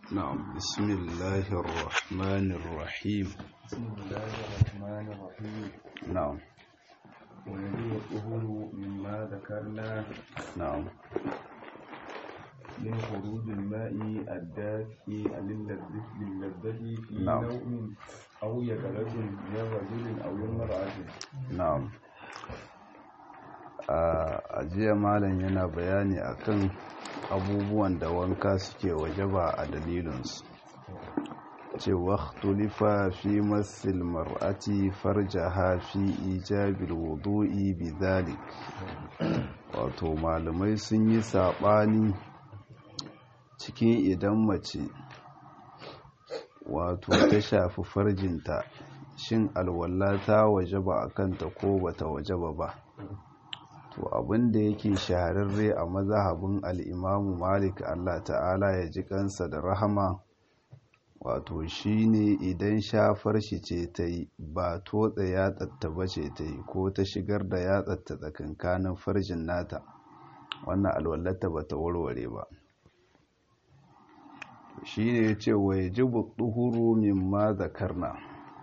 نعم بسم الله الرحمن الرحيم بسم الله الرحمن الرحيم نعم ويجب الطهور مما ذكرنا نعم من خروج الماء الدافئ للذة للذة في نعم. نوم أو يقظة من رجل أو امرأة na'am a jiya malam yana bayani akan abubuwan da wanka suke wajaba a dalilinsu cewa tulifa fi masil mar'ati farjaha fi ijabil wudu'i bidhalik wato malamai sun yi saɓani cikin idan mace wato ta shafi farjinta shin alwala ta wajaba a kanta ko bata wajaba ba to abinda yake shahararre a mazhabin al'imamu malik allah ta'ala ya ji kansa da rahama wato shine idan shafar shi ce ta yi ba totsa yatsatta ba ce ta yi ko ta shigar da yatsatta tsakankanin farjin nata wannan alwallata ba ta warware ba shi ne ya ce wa ya ji buɗuhuru mimma zakarna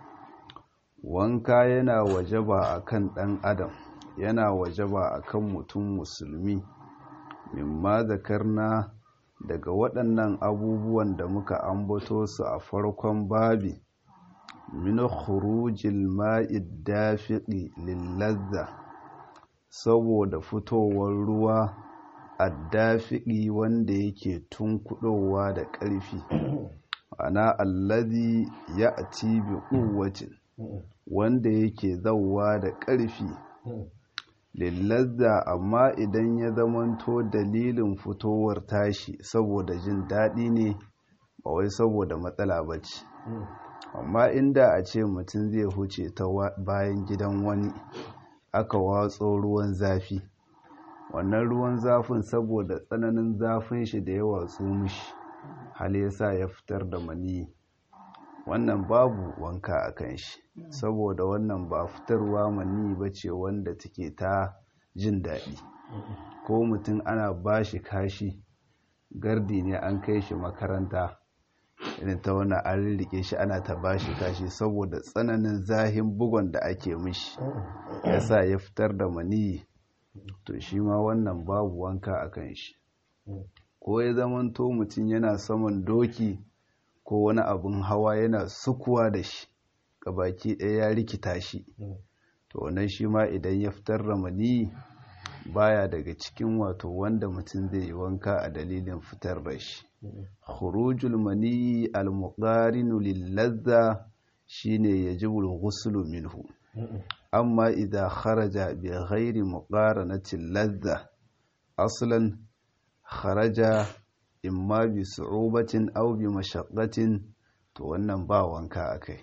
wanka yana wajaba a kan ɗan adam yana wajaba a kan mutum musulmi mimma zakarna daga waɗannan abubuwan da muka ambato su a farkon babi min khurujil ma'id dafiqi lillazza saboda fitowar ruwa addafiqi wanda yake tunkuɗowa da ƙarfi ana allazi ya'ti bi quwwatin wanda yake zauwa da ƙarfi lillazza amma idan ya zamanto dalilin fitowar tashi saboda jin daɗi ne ba wai saboda matsala ba ce amma inda a ce mutum zai huce ta bayan gidan wani aka watso ruwan zafi wannan ruwan zafin saboda tsananin zafin shi da yawa su mishi hal yasa ya fitar da maniyi wannan babu wanka a kan shi saboda wannan ba fitarwa mani ba ce wanda take ta jin daɗi ko mutum ana ba shi kashi gardi ne an kai shi makaranta irin ta wani an rike shi ana ta ba shi kashi saboda tsananin zahin bugon da ake mishi ya sa ya fitar da mani to shi ma wannan babu wanka a kan shi ko ya zamanto mutum yana saman doki ko wani abin hawa yana sukuwa da shi baki ɗaya ya rikita shi to wannan shi ma idan ya fitar da mani baya daga cikin wato wanda mutum zai yi wanka a dalilin fitar da shi khurujul mani al-muqarinu lil-ladha shine yajibu al-ghuslu minhu amma idza kharaja bi ghairi muqaranati ladha aslan kharaja imma bi su'ubatin aw bi mashaqqatin to wannan ba wanka akai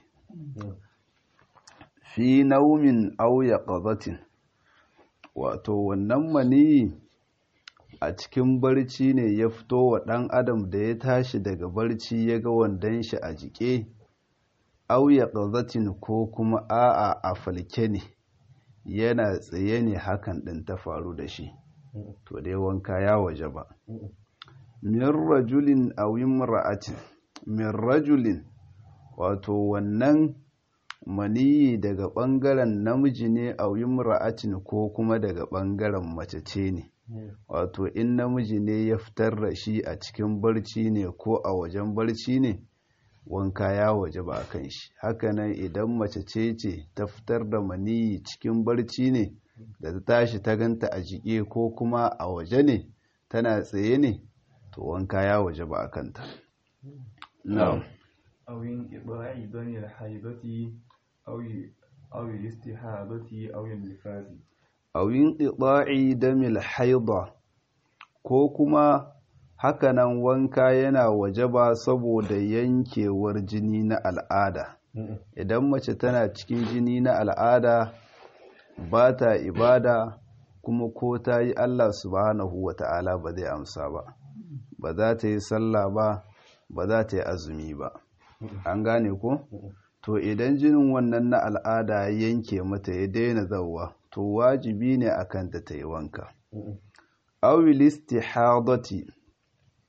fi naumin aw yaqazatin wato wannan mani a cikin barci ne ya fito wa ɗan adam da ya tashi daga barci ya ga wandon shi a jike aw yaqazatin ko kuma a'a a falke ne yana tsaye ne hakan ɗin ta faru da shi to dai wanka ya waje ba min rajulin aw imra'atin min rajulin wato wannan maniyi daga ɓangaren namiji ne aw imra'atin ko kuma daga ɓangaren mace ce ne wato in namiji ne ya fitar da shi a cikin barci ne ko a wajen barci ne wanka ya waje ba kan shi hakanan idan mace ce ce ta fitar da maniyi cikin barci ne da ta tashi ta ganta a jike ko kuma a waje ne tana tsaye ne to wanka ya waje ba a kanta na'am أو انقطاع دم الحيضة أو أو الاستحاضة أو النفاس awin ɗiɗa'i damil haida ko kuma hakanan wanka yana wajaba saboda yankewar jini na al'ada idan mace tana cikin jini na al'ada ba ta ibada kuma ko ta yi Allah subhanahu wa ta'ala ba zai amsa ba ba za ta yi sallah ba ba za ta yi azumi ba an gane ko to idan jinin wannan na al'ada ya yanke mata ya daina zauwa to wajibi ne akan ta ta yi wanka awil istihadati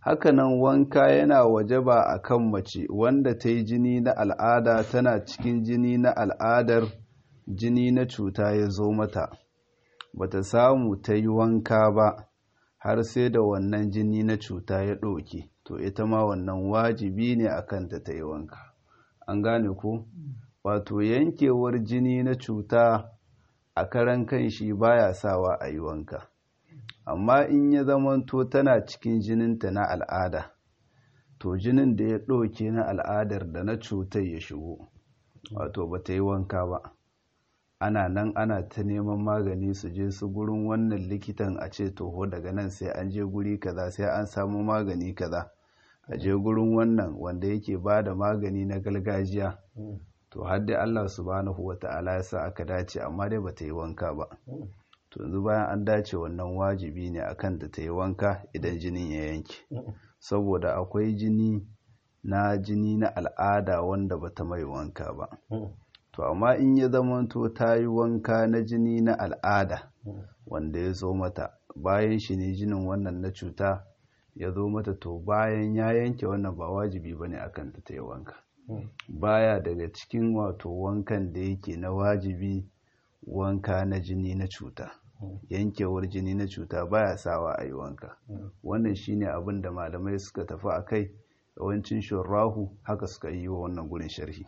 hakanan wanka yana wajaba a kan mace wanda ta yi jini na al'ada tana cikin jini na al'adar jini na cuta ya zo mata bata samu ta yi wanka ba har sai da wannan jini na cuta ya ɗauke to ita ma wannan wajibi ne a kanta ta yi wanka an gane ko wato yankewar jini na cuta a karan kan shi baya sawa a yi wanka amma in ya zamanto tana cikin jininta na al'ada to jinin da ya ɗauke na al'adar da na cutar ya shigo wato ba ta yi wanka ba ana nan ana ta neman magani su je su gurin wannan likitan a ce toho daga nan sai an je guri kaza sai an samu magani kaza a je gurin wannan wanda yake ba da magani na gargajiya to har dai Allah subhanahu wa ta'ala ya sa aka dace amma dai ba ta yi wanka ba to yanzu bayan an dace wannan wajibi ne akan da ta yi wanka idan jinin ya yanke saboda akwai jini na jini na al'ada wanda ba ta mai wanka ba to amma in ya zamanto ta yi wanka na jini na al'ada wanda ya zo mata bayan shi ne jinin wannan na cuta ya zo mata to bayan ya yanke wannan ba wajibi ba ne akan ta yi wanka baya daga cikin wato wankan da yake na wajibi wanka na jini na cuta yankewar jini na cuta baya sawa a yi wanka wannan shine abin da malamai suka tafi a kai yawancin shurrahu haka suka yi wa wannan gurin sharhi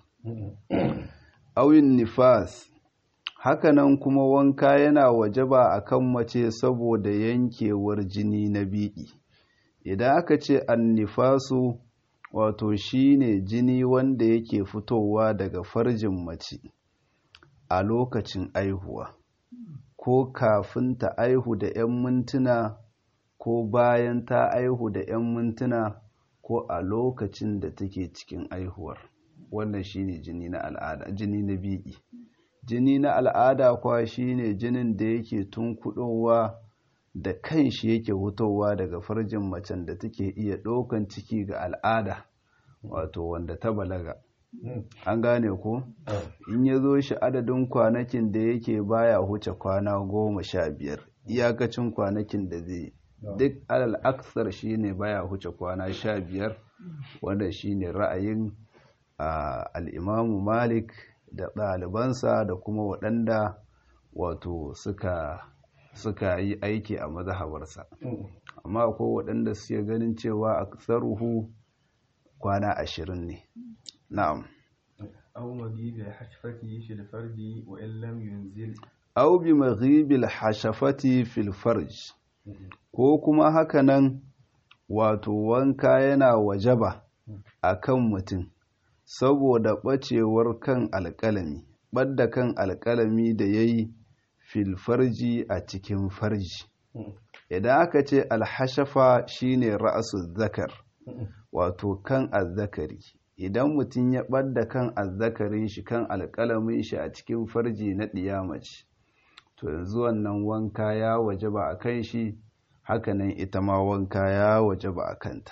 awin nifas hakanan kuma wanka yana wajaba akan mace saboda yankewar jini na biki idan aka ce annifasu wato shine jini wanda yake fitowa daga farjin mace a lokacin aihuwa ko kafin ta aihu da 'yan mintuna ko bayan ta aihu da 'yan mintuna ko a lokacin da take cikin aihuwar wannan shine jini na al'ada jini na bi'i jini na al'ada kwa shine jinin da yake tunkuɗowa da kanshi yake hutowa daga farjin macen da take iya ɗaukan ciki ga al'ada wato wanda ta balaga an gane ko in ya zo shi adadin kwanakin da yake baya huce kwana goma sha biyar iyakacin kwanakin da zai duk alal aksar shine baya huce kwana sha biyar wanda shine ra'ayin al'imamu malik da ɗalibansa da kuma waɗanda wato suka suka yi aiki a mazhabarsa amma akwai waɗanda suke ganin cewa a tsaruhu kwana ashirin ne na'am أو مجيب الحشفة في الفرد وإن لم ينزل أو بمغيب الحشفة في الفرج ko kuma hakanan wato wanka yana wajaba a kan mutum saboda ɓacewar kan alƙalami ɓadda kan alƙalami da ya yi filfarji a cikin farji idan aka ce alhashafa shine ra'asu zakar wato kan azzakari idan mutum ya ɓadda kan azzakarin shi kan alƙalamin shi a cikin farji na ɗiyamaci to yanzu wannan wanka ya waje ba a kan shi hakanan ita ma wanka ya waje ba a kanta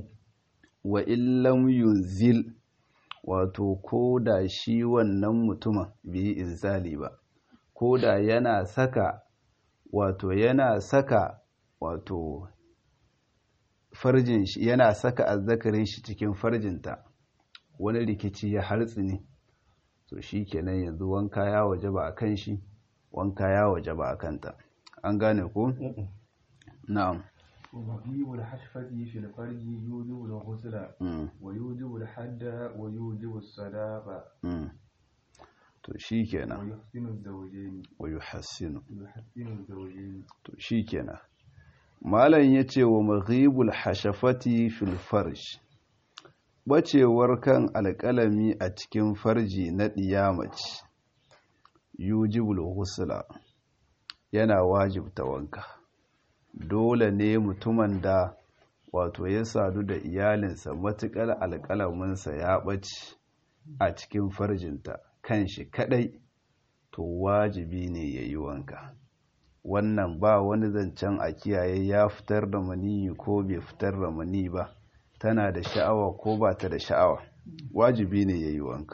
wa illam yunzil wato ko da shi wannan mutumin bai inzali ba ko da yana saka wato yana saka wato farjin shi yana saka azzakarin shi cikin farjinta wani rikici ya hartsi ne to shi kenan yanzu wanka ya waje ba a kan shi wanka ya waje ba a kanta an gane ko? na'am ومغيب الحشفة في الفرج يوجب الغسل ويوجب الحد ويوجب الصداقة to shi kenan ويحسن الزوجين wa yuhassinu ويحسن الزوجين to shi kenan malam ya ce wa maghibul hashafati fil farj bacewar kan alƙalami a cikin farji na ɗiyamaci yujibul husula yana wajibta wanka dole ne mutumin da wato ya sadu da iyalinsa matuƙar alƙalaminsa ya ɓace a cikin farjinta kan shi kaɗai to wajibi ne ya yi wanka wannan ba wani zancen a kiyaye ya fitar da maniyi ko bai fitar da mani ba tana da sha'awa ko ba ta da sha'awa wajibi ne ya yi wanka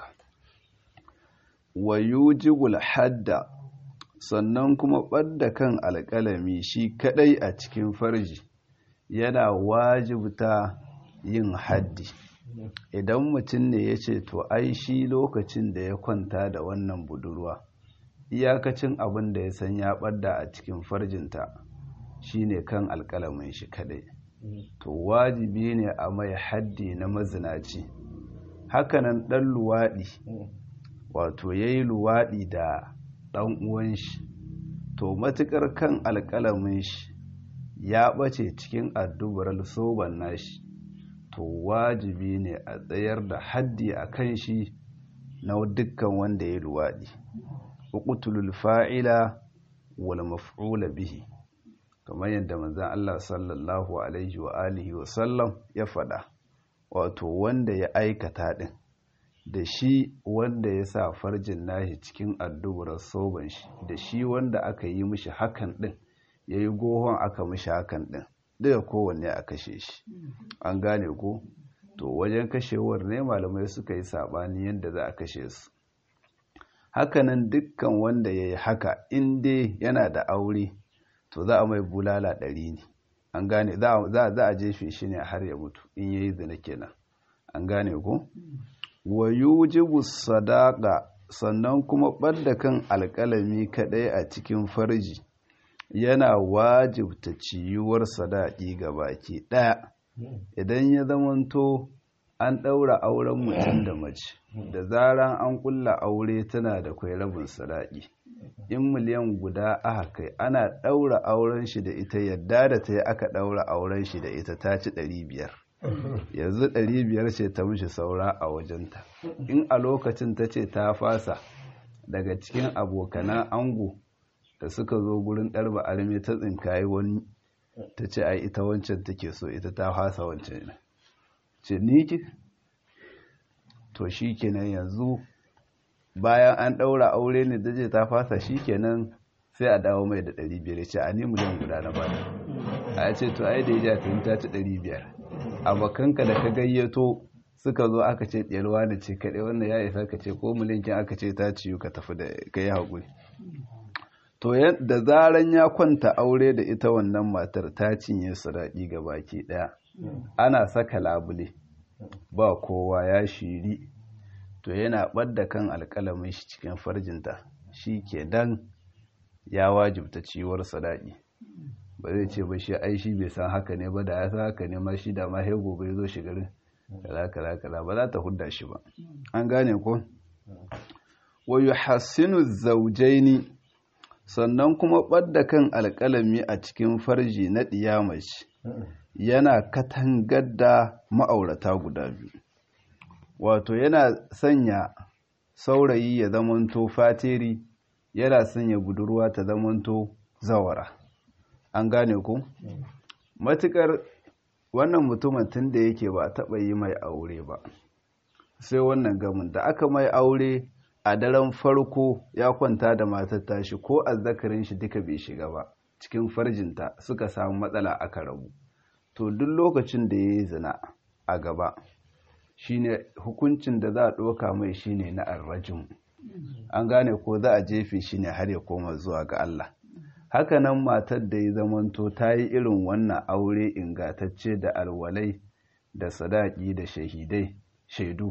wa yujibul hadda sannan kuma ɓadda kan alƙalami shi kaɗai a cikin farji yana wajibta yin haddi idan mutum ne ya ce to ai shi lokacin da ya kwanta da wannan budurwa iyakacin abin da ya san ya ɓadda a cikin farjinta shine kan alƙalamin shi kadai to wajibi ne a mai haddi na mazinaci hakanan ɗan luwaɗi wato ya yi luwaɗi da ɗan uwan shi to matuƙar kan alƙalamin shi ya ɓace cikin addubar soban nashi to wajibi ne a tsayar da haddi a kan shi na dukkan wanda ya luwaɗi uqtulul fa'ila wal maf'ula bihi kamar yadda manzon Allah sallallahu alaihi wa alihi wa sallam ya faɗa wato wanda ya aikata din da shi wanda ya sa farjin nashi cikin addubar soban shi da shi wanda aka yi mishi hakan din yayi gohon aka mishi hakan din duka kowanne a kashe shi an gane ko to wajen kashewar ne malamai suka yi sabani yadda za a kashe su hakanan dukkan wanda ya yi haka in dai yana da aure to za a mai bulala ɗari ne an gane za a jefe shi ne har ya mutu in yayi zina kenan an gane ko wa yujibu sadaqa sannan kuma ɓadda kan alƙalami kaɗai a cikin farji yana wajibta ciyuwar sadaki ga baki ɗaya idan ya zamanto an ɗaura auren mutum da mace da zaran an ƙulla aure tana da kwai rabin sadaki in miliyan guda aka kai ana ɗaura auren shi da ita yadda da ta yi aka ɗaura auren shi da ita ta ci ɗari biyar yanzu ɗari biyar ce ta mishi saura a wajenta in a lokacin ta ce ta fasa daga cikin abokanan ango da suka zo gurin ɗarba arme ta tsinkayi wani ta ce ai ita wancan take so ita ta fasa wancan ne ce ni ki to shi kenan yanzu bayan an ɗaura aure ne da je ta fasa shi kenan sai a dawo mai da ɗari biyar ce a ni miliyan guda na bada a ce to ai da ya ta ta ci ɗari biyar abokanka da ka gayyato suka zo aka ce ɗiyarwa da ce kaɗai wannan ya isa ka ce ko miliyan kin aka ce ta ciyu ka tafi da ka yi haƙuri to da zaran ya kwanta aure da ita wannan matar ta cinye sadaki ga baki daya ana saka labule ba kowa ya shiri to yana ɓadda kan alƙalamin shi cikin farjinta shi ke dan ya wajibta ciwar sadaki ba zai ce ba shi ai shi bai san haka ne ba da ya san haka ne ma shi da ma sai gobe ya zo shigarin kaza kaza kaza ba za ta hudda shi ba an gane ko wa yuhassinu zawjaini sannan kuma ɓadda kan alƙalami a cikin farji na ɗiyamaci yana katangar da ma'aurata guda biyu wato yana sanya saurayi ya zamanto fatiri yana sanya budurwa ta zamanto zawara an gane ku matukar wannan mutumin tun da yake ba taɓa yi mai aure ba sai wannan gamin da aka mai aure a daren farko ya kwanta da matar tashi ko azzakarin shi duka bai shiga ba cikin farjinta suka samu matsala aka rabu to duk lokacin da ya yi zina a gaba shine hukuncin da za a ɗoka mai shine na arrajin an gane ko za a jefe shi ne har ya koma zuwa ga Allah hakanan matar da ya zamanto ta yi irin wannan aure ingatacce da alwalai da sadaki da shahidai shaidu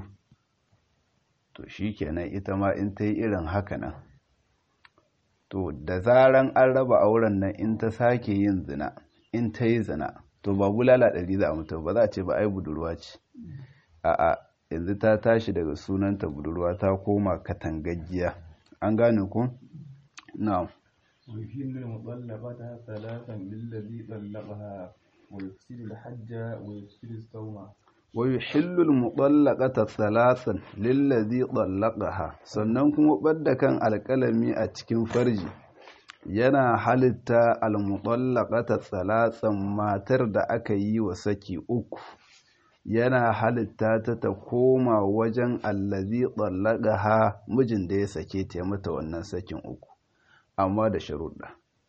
to shi kenan ita ma in ta yi irin haka nan to da zaran an raba auren nan in ta sake yin zina in ta yi zina to ba bulala ɗari za a mutum ba za a ce ba ai budurwa ce a'a yanzu ta tashi daga sunanta budurwa ta koma katangaggiya an gane ku na'am ويحل المطلقة ثلاثا للذي طلقها ويفسد الحج ويفسد الصوم ويحل المطلقة ثلاثا للذي طلقها sannan kuma ɓadda kan alƙalami a cikin farji yana halitta almutallaqata thalathan matar da aka yi wa saki uku yana halitta ta ta koma wajen allazi tsallagaha mijin da ya sake ta mata wannan sakin uku amma da sharuɗa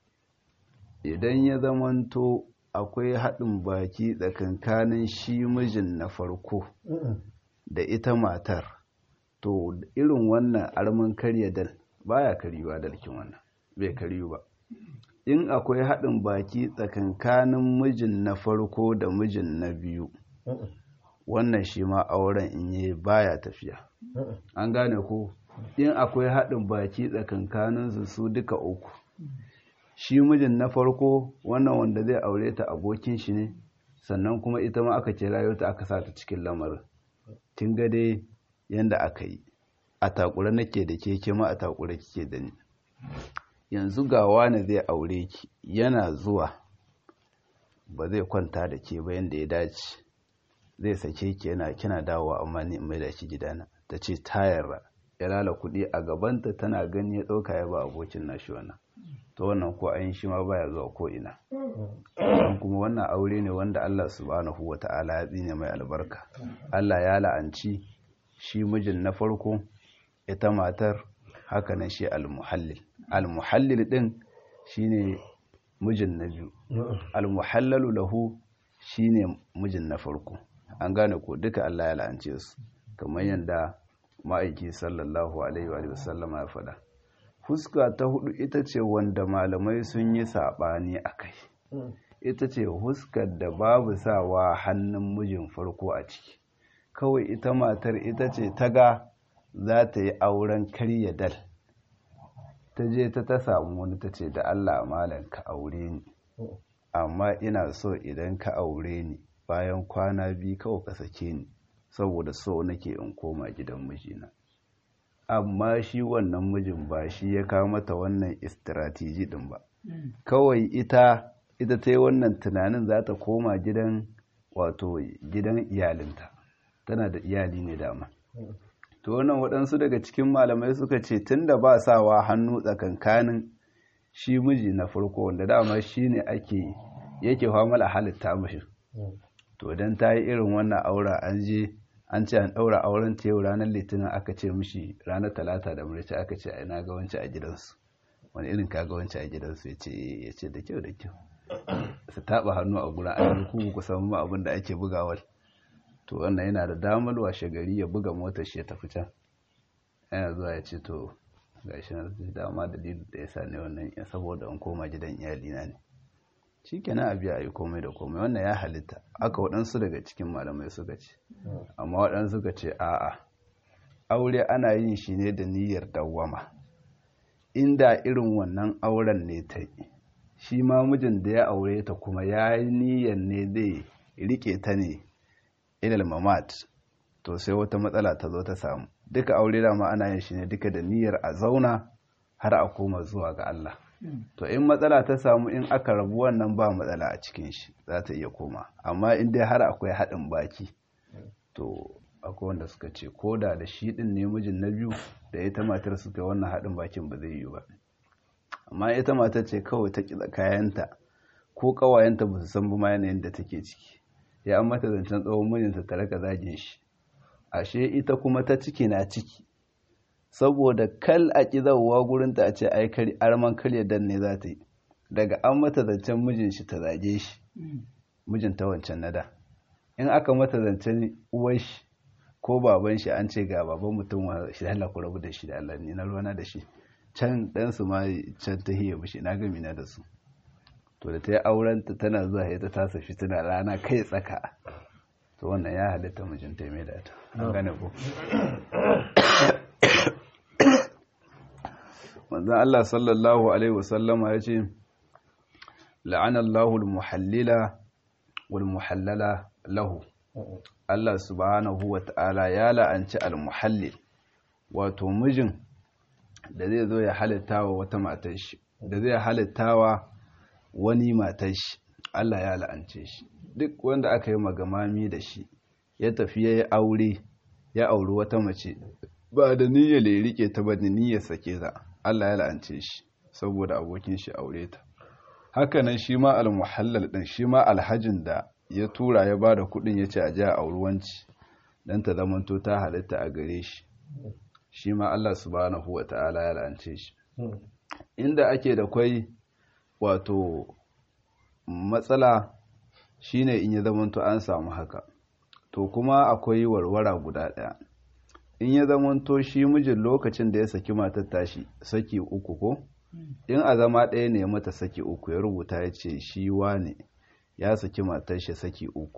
idan ya zamanto akwai haɗin baki tsakankanin shi mijin na farko da ita matar to irin wannan arman karya dal baya karyuwa dalkin wannan bai karyu ba in akwai haɗin baki tsakankanin mijin na farko da mijin na biyu wannan shi ma auren in yi baya tafiya an gane ko in akwai haɗin baki tsakankaninsu su duka uku shi mijin na farko wannan wanda zai aure ta abokin shi ne sannan kuma ita ma aka kira ta aka sa ta cikin lamarin kin ga dai yanda aka yi a takura nake da ke ke ma a takura kike da ni yanzu ga wani zai aure ki yana zuwa ba zai kwanta da ke ba yanda ya dace zai sake ki yana kina dawowa amma ni in mai da ki gidana ta ce tayar ya lala kuɗi a gabanta tana gani ya ɗauka ya ba abokin nashi wannan to wannan ko ayin shi ma baya zuwa ko ina don kuma wannan aure ne wanda Allah subhanahu wa ta'ala ya tsine mai albarka Allah ya la'anci shi mijin na farko ita matar haka nan shi almuhallil almuhallil din shine mijin na biyu almuhallalu lahu shine mijin na farko an gane ko duka Allah ya la'ance su kamar yadda ma'aiki sallallahu alaihi wa sallama ya faɗa fuska ta hudu ita ce wanda malamai sun yi saɓani a kai ita ce huskar da babu sawa hannun mijin farko a ciki kawai ita matar ita ce ta ga za ta yi auren karya dal ta je ta ta samu wani ta ce da allah malam ka aure ni amma ina so idan ka aure ni bayan kwana biyu kawai ka sake ni saboda so nake in koma gidan mijina amma shi wannan mijin ba shi ya kawo mata wannan istiratiji din ba kawai ita ita ta yi wannan tunanin za ta koma gidan wato gidan iyalinta tana da iyali ne dama to wannan waɗansu daga cikin malamai suka ce tunda ba sawa hannu tsakankanin shi miji na farko wanda dama shi ne ake yake famala halitta mashi to don ta yi irin wannan aura an je an ce an ɗaura auren ta yau ranar litinin aka ce mishi ranar talata da murci aka ce ina ga wancan a gidansu wani irin ka ga wancan a gidansu ya ce ya ce da kyau da kyau su taɓa hannu a gurin an ku ku san ma abin da ake bugawar to wannan yana da damar washe gari ya buga motar shi ya tafi can yana zuwa ya ce to ga shi na dama dalilin da ya sa ne wannan ya saboda an koma gidan iyalina ne shi kenan a biya a yi komai da komai wannan ya halitta aka waɗansu daga cikin malamai suka ce amma waɗansu suka ce a'a aure ana yin shi ne da niyyar dawwama inda irin wannan auren ne ta yi shi ma mijin da ya aure ta kuma ya yi niyyar ne zai rike ta ne ilal mamat to sai wata matsala ta zo ta samu duka aure dama ana yin shi ne duka da niyyar a zauna har a koma zuwa ga Allah to in matsala ta samu in aka rabu wannan ba matsala a cikin shi za ta iya koma amma in dai har akwai haɗin baki to akwai wanda suka ce ko da da shi ɗin ne mijin na biyu da ita matar suka yi wannan haɗin bakin ba zai yi ba amma ita matar ce kawai ta ƙi kayanta ko ƙawayenta ba su san ba ma yanayin da take ciki ya an mata zancen tsawon mijinta ta raka zagin shi ashe ita kuma ta ciki na ciki saboda kal a ƙizawa gurinta a ce ai arman karya dan ne za ta yi daga an mata zancen mijin shi ta zage shi mijin ta wancan nada in aka mata zancen uwar shi ko baban shi an ce ga baban mutum wa shi Allah ku rabu da shi da Allah ne na ruwana da shi can dan su ma can ta hiye mishi na gami na da su to da ta yi auren ta tana zuwa ya ta tasa fitina rana kai tsaka to wannan ya halitta mijinta mai da ta an gane ko manzan Allah sallallahu Alaihi wasallama ya ce la'anallahu al-muhallila wal-muhallala lahu Allah subhanahu wa ta'ala ya la'anci al-muhallil wato mijin da zai zo ya halitta wa wata matar shi da zai halitta wa wani matar shi Allah ya la'ance shi duk wanda aka yi magamami da shi ya tafi ya yi aure ya auri wata mace ba da niyyar ya rike ta ba da niyyar sake za Allah ya la'ance shi saboda abokin shi aure ta hakanan shi ma almuhallal din shi ma alhajin da ya tura ya ba da kudin ya ce a ja auruwanci dan ta zamanto ta halitta a gare shi shi ma Allah subhanahu wa ta'ala ya la'ance shi inda ake da kwai wato matsala shine in ya zamanto an samu haka to kuma akwai warwara guda ɗaya in ya zamanto shi mijin lokacin da ya saki matar tashi saki uku ko in a zama ɗaya ne mata saki uku ya rubuta ya ce shi wane ya saki matar shi saki uku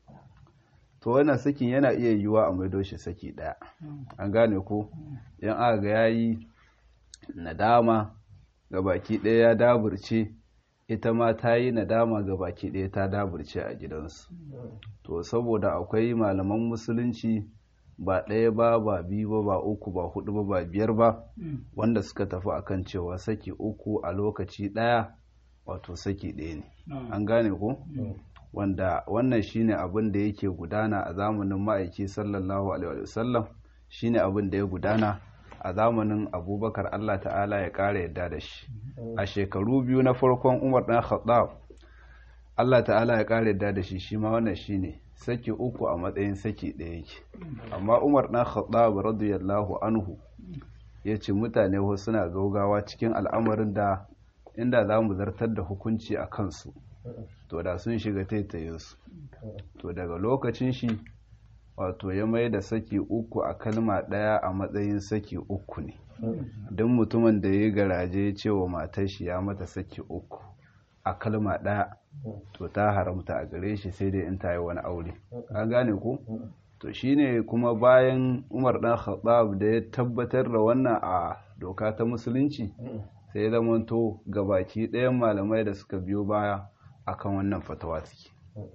to wannan sakin yana iya yiwuwa a maido shi saki ɗaya an gane ko in aka ga yayi nadama ga baki ɗaya ya daburce ita ma ta yi nadama ga baki ɗaya ta daburce a gidansu to saboda akwai malaman musulunci ba ɗaya ba ba biyu ba ba uku ba hudu ba ba biyar ba wanda suka tafi akan cewa saki uku a lokaci ɗaya wato saki ɗaya ne an gane ko wanda wannan shine abin da yake gudana a zamanin ma'aiki sallallahu alaihi wasallam shine abin da ya gudana a zamanin abubakar allah ta'ala ya ƙara yadda da shi a shekaru biyu na farkon umar ɗan khattab allah ta'ala ya ƙara yadda da shi shi ma wannan shine saki uku a matsayin saki ɗaya yake amma umar ɗan khattab radiyallahu anhu ya ce mutane wasu suna gaugawa cikin al'amarin da inda za mu zartar da hukunci a kansu to da sun shiga taitayinsu to daga lokacin shi wato ya mai da saki uku a kalma ɗaya a matsayin saki uku ne don mutumin da ya garaje ya ce wa matar shi ya mata saki uku a kalma ɗaya to ta haramta a gare shi sai dai in ta yi wani aure an gane ku to shine kuma bayan umar dan khattab da ya tabbatar da wannan a doka ta musulunci sai ya zamanto gabaki ɗayan malamai da suka biyo baya akan wannan fatawa suke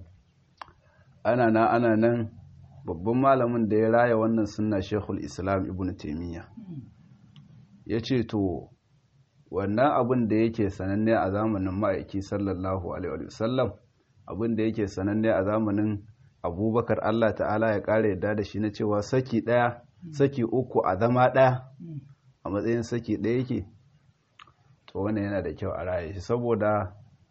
ana nan ana nan babban malamin da ya raya wannan sunna shekul islam ibn taimiyya ya ce to wannan abin da yake sananne a zamanin ma'aiki sallallahu alaihi wasallam abin da yake sananne a zamanin abubakar allah ta'ala ya ƙara yadda da shi na cewa saki ɗaya saki uku a zama ɗaya a matsayin saki ɗaya yake to wannan yana da kyau a raya shi saboda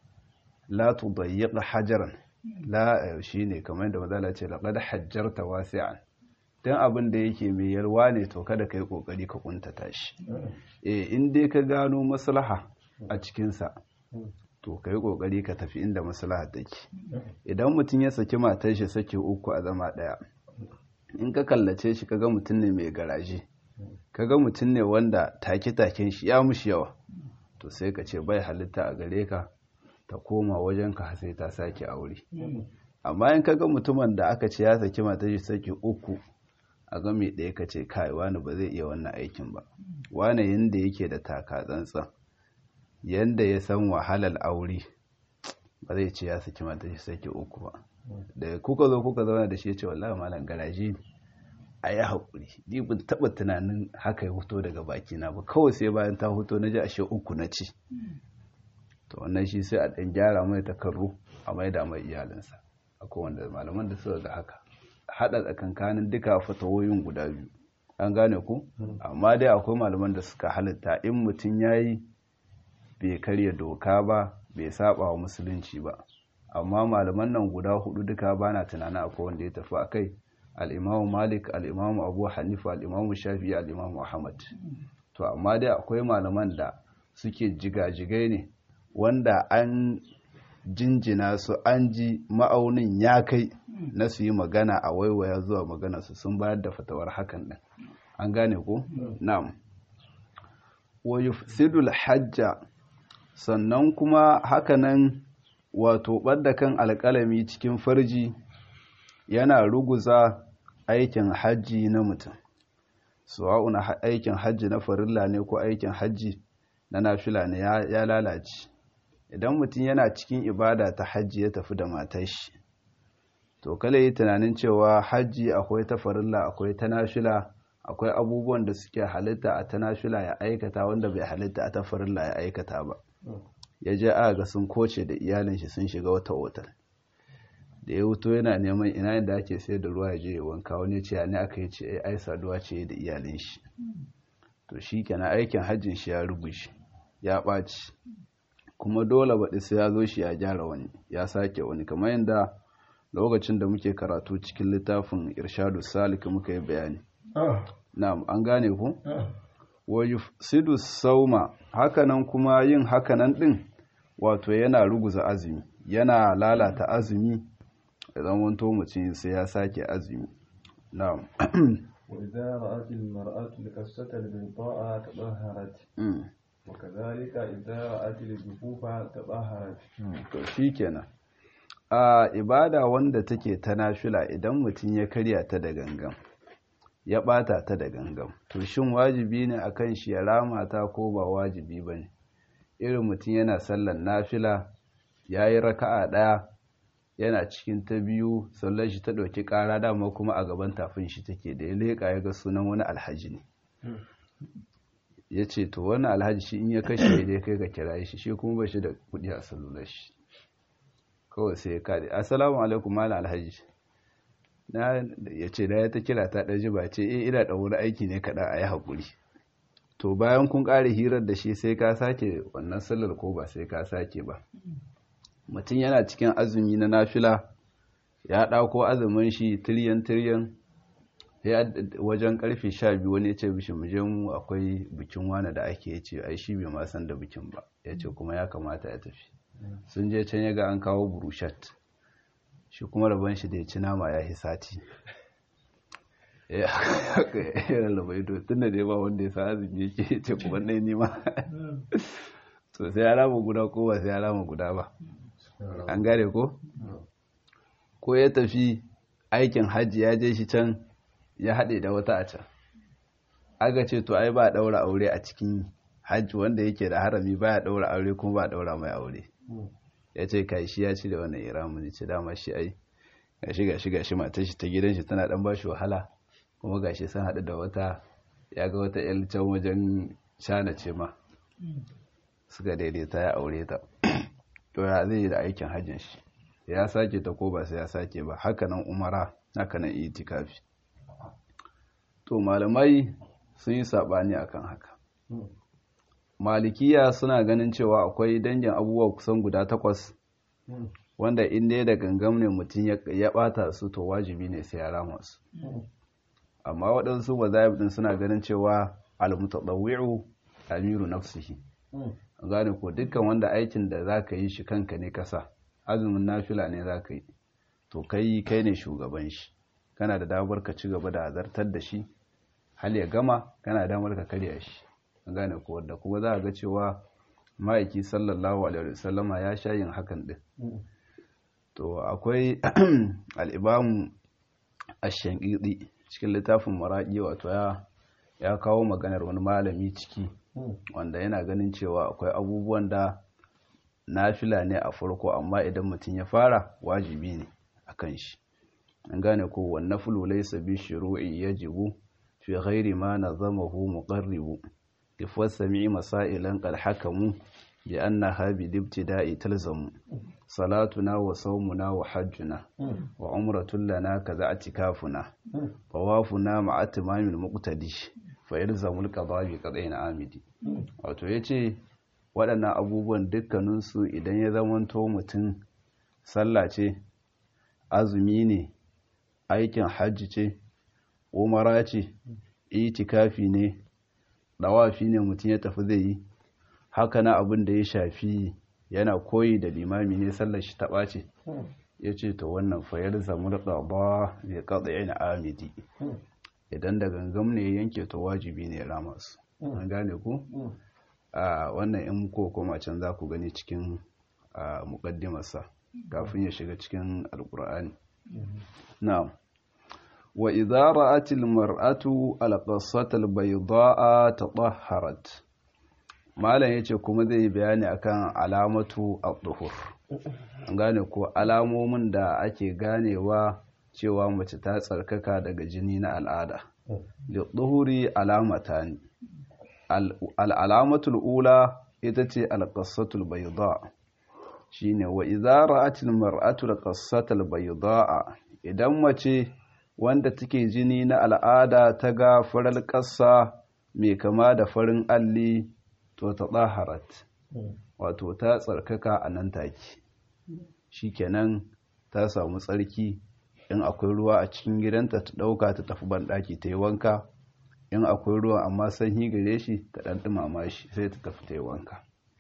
la tudayyiq hajaran la shine kamar da mazala ce laqad hajjarta wasi'an dan abin da yake mai yalwa ne to kada kai kokari ka kuntata shi eh in dai ka gano maslaha a cikin sa to kai kokari ka tafi inda maslaha take idan mutum ya saki matar shi sake uku a zama daya in ka kallace shi kaga mutum ne mai garaje kaga mutum ne wanda take-taken shi ya mushi yawa to sai ka ce bai halitta a gare ka ta koma wajen ka sai ta sake aure amma in kaga mutumin da aka ce ya saki mata shi saki uku a ga mai ɗaya ka ce kai wani ba zai iya wannan aikin ba wani yanda yake da taka tsantsan yanda ya san wahalar aure ba zai ce ya saki mata shi saki uku ba da kuka zo kuka zauna da shi ya ce wallahi malam garaje ne a yi haƙuri ni ban taɓa tunanin haka ya fito daga bakina ba kawai sai bayan ta fito na ji ashe uku na ci to wannan shi sai a ɗan gyara mai takarru a maida mai iyalinsa akwai wanda malaman da suka ga haka haɗa tsakankanin duka fatawoyin guda biyu an gane ku amma dai akwai malaman da suka halitta in mutum ya yi bai karya doka ba bai saba wa musulunci ba amma malaman nan guda hudu duka ba na tunanin akwai wanda ya tafi a kai al'imamu malik al'imamu abu hanifa al'imamu shafi al'imamu ahmad to amma dai akwai malaman da suke jigajigai ne wanda an jinjina su an ji ma'aunin ya kai na su yi magana a waiwaya zuwa magana su sun bayar da fatawar hakan din an gane ko na'am wa yufsidul hajja sannan kuma hakanan wato ɓadda kan alƙalami cikin farji yana ruguza aikin hajji na mutum suwa'un aikin hajji na farilla ne ko aikin hajji na nafila ne ya lalace idan mutum yana cikin ibada ta hajji ya tafi da matar shi to kala yi tunanin cewa hajji akwai ta farilla akwai ta nafila akwai abubuwan da suke halitta a ta nafila ya aikata wanda bai halitta a ta farilla ya aikata ba ya je a ga sun koce da iyalin shi sun shiga wata otal da ya wuto yana neman ina inda ake sayar da ruwa ya je ya wanka wani ce ne aka yi ce ai saduwa ce da iyalin shi to shi kenan aikin hajjin shi ya rubuce ya ɓaci kuma dole baɗi sai ya zo shi ya gyara wani ya sake wani kamar yadda lokacin da muke karatu cikin littafin irshadu salik muka yi bayani na'am an gane ku wa yufsidu sauma hakanan kuma yin hakanan din wato yana ruguza azumi yana lalata azumi idan wanto mutum sai ya sake azumi na'am وإذا رأت المرأة القصة البيضاء تطهرت وكذلك إذا رأت الجفوف تطهرت to shikenan a ibada wanda take ta nafila idan mutum ya karya ta da gangan ya bata ta da gangan to shin wajibi ne akan shi ya rama ta ko ba wajibi bane irin mutum yana sallan nafila yayi raka'a daya yana cikin ta biyu sallar shi ta ɗauki ƙara dama kuma a gaban tafin shi take da ya leƙa ya ga sunan wani alhaji ne ya ce to wani alhaji shi in ya kashe dai kai ka kira shi shi kuma ba shi da kuɗi a salular shi kawai sai ya kaɗe assalamu alaikum malam alhaji na ya ce da ya ta kira ta ɗaji ba ce eh ina da wani aiki ne kaɗan a yi haƙuri to bayan kun ƙare hirar da shi sai ka sake wannan sallar ko ba sai ka sake ba mutum yana cikin azumi na nafila ya ɗauko azumin shi tiryan tiryan ya wajen karfe sha biyu wani ya ce bishi mu je mu akwai bikin wani da ake ya ce ai shi bai ma san da bikin ba ya ce kuma ya kamata ya tafi sun je can ya ga an kawo burushat shi kuma rabon shi da ya ci nama ya yi sati ya rarraba ido tun da dai ba wanda ya sa azumi yake ya ce kuma ɗaya nima to sai ya rama guda ko ba sai ya rama guda ba an gane ko ko ya tafi aikin hajji ya je shi can ya haɗe da wata a can aga ce to ai ba ɗaura aure a cikin hajji wanda yake da harami ba ya ɗaura aure kuma ba ɗaura mai aure ya ce kai shi ya ci da wannan iramu ne ce dama shi ai gashi gashi gashi matar shi ta gidan shi tana dan ba shi wahala kuma gashi sun haɗu da wata ya ga wata yan can wajen shana ce ma suka daidaita ya aure ta to ya zai yi da aikin hajjin shi ya sake ta ko ba sai ya sake ba hakanan umara hakanan itikafi to malamai sun yi sabani akan haka malikiya suna ganin cewa akwai dangin abubuwa kusan guda takwas wanda in dai da gangam ne mutum ya bata su to wajibi ne sai ya rama su amma waɗansu mazahib din suna ganin cewa al-mutadawwi'u amiru nafsihi gane ko dukkan wanda aikin da za ka yi shi kanka ne kasa azumin nafila ne za ka yi to kai kai ne shugaban shi kana da damar ka ci gaba da zartar da shi hal ya gama kana damar ka karya shi gane ko wanda kuma za a ga cewa ma'aiki sallallahu alaihi wasallama ya sha yin hakan din to akwai al'ibamu ash-shanqidi cikin littafin maraqi wato ya ya kawo maganar wani malami ciki wanda yana ganin cewa akwai abubuwan da nafila ne a farko amma idan mutum ya fara wajibi ne akan shi an gane ko wannan fulu laysa bi shuru'i yajibu fi ghairi ma nazamahu muqarribu ifwas sami'i masailan qad hakamu bi annaha bi ibtida'i talzamu salatuna wa sawmuna wa hajjuna wa umratun lana kaza atikafuna tawafuna ma'a tamamil muqtadi fa yalzamul qada bi qada'in amidi wato yace waɗannan abubuwan dukkaninsu idan ya zamanto mutum sallah ce azumi ne aikin hajji ce umara ce itikafi ne dawafi ne mutum ya tafi zai yi haka na abin da ya shafi yana koyi da limami ne sallar shi taɓa ce ya ce ta wannan fayar zamur ƙaba mai ƙaɗayin amidi idan da gangam ne yanke ta wajibi ne rama su an gane ku a wannan in ko koma can za ku gani cikin muƙaddimarsa kafin ya shiga cikin alƙur'ani na'am wa idza ra'atil mar'atu al-qassata baydaa tatahharat malam yace kuma zai bayani akan alamatu ad-duhur an gane ko alamomin da ake ganewa cewa mace ta tsarkaka daga jini na al'ada li-duhuri alamatani al-alamatul ula ita ce al-qassatul baydaa shine wa idza ra'atil mar'atu al-qassatal baydaa idan mace wanda take jini na al'ada ta ga farar ƙasa mai kama da farin alli to ta tsaharat wato ta tsarkaka a nan take shikenan ta samu tsarki in akwai ruwa a cikin gidanta ta ɗauka ta tafi banɗaki ta yi wanka in akwai ruwa amma sanyi gare shi ta ɗan ɗumama shi sai ta tafi ta yi wanka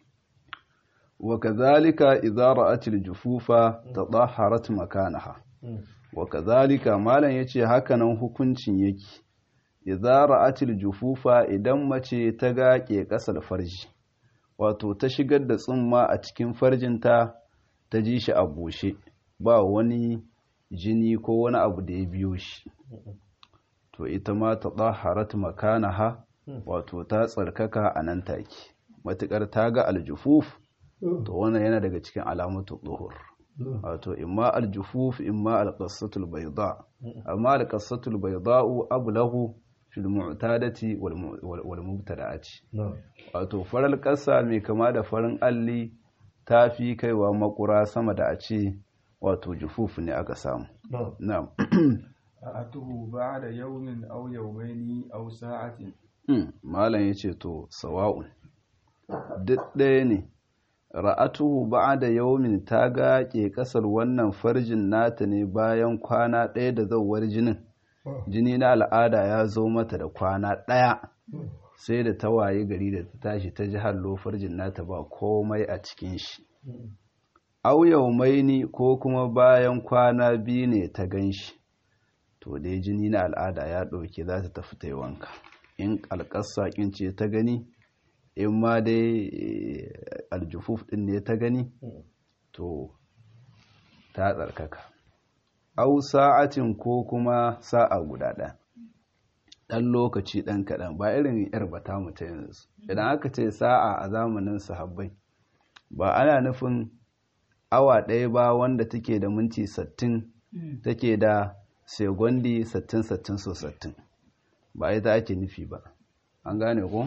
wa kazalika idza ra'atil jufufa tadahharat makanaha wa kazalika malam yace hakanan hukuncin yake idza ra'atil jufufa idan mace ta ga ke kasar farji wato ta shigar da tsumma a cikin farjinta ta ji shi a bushe ba wani jini ko wani abu da ya biyo shi to ita ma ta tsaharat makanaha wato ta tsarkaka a nan take matuƙar ta ga aljufuf to wannan yana daga cikin alamatu tsohor wato imma aljufuf imma alƙasatul baida amma alƙasatul baida'u ablahu fil mu'tadati wal mubtada'ati wato farar ƙasa mai kama da farin alli ta fi kaiwa makura sama da a ce wato jufuf ne aka samu na'am atuhu ba'da yawmin aw yawmaini aw sa'atin malam yace to sawa'un duk ɗaya ne ra'atuhu ba'da yawmin ta ga ke kasar wannan farjin nata ne bayan kwana ɗaya da zawar jinin jini na al'ada ya zo mata da kwana ɗaya sai da ta waye gari da ta tashi ta ji hallo farjin nata ba komai a cikin shi au yaumaini ko kuma bayan kwana biyu ne ta gan shi to dai jini na al'ada ya ɗauke za ta tafi ta yi wanka in alƙasa ce ta gani in ma dai aljufuf ɗin ne ta gani to ta tsarkaka au sa'atin ko kuma sa'a guda ɗaya ɗan lokaci ɗan kaɗan ba irin yar bata mutu yanzu idan aka ce sa'a a zamanin sahabbai ba ana nufin awa ɗaya ba wanda take da minti sattin take da segondi sattin sattin so sattin ba ita ake nufi ba an gane ko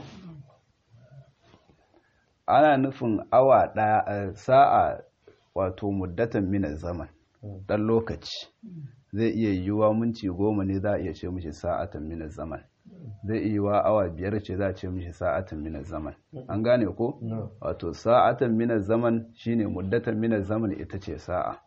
ana nufin awa ɗaya sa'a wato muddatan minar zaman ɗan lokaci zai iya yiwuwa minti goma ne za a iya ce mishi sa'atan minar zaman zai iya yiwuwa awa biyar ce za a ce mishi sa'atan minar zaman an gane ko wato sa'atan minar zaman shine muddatan minar zaman ita ce sa'a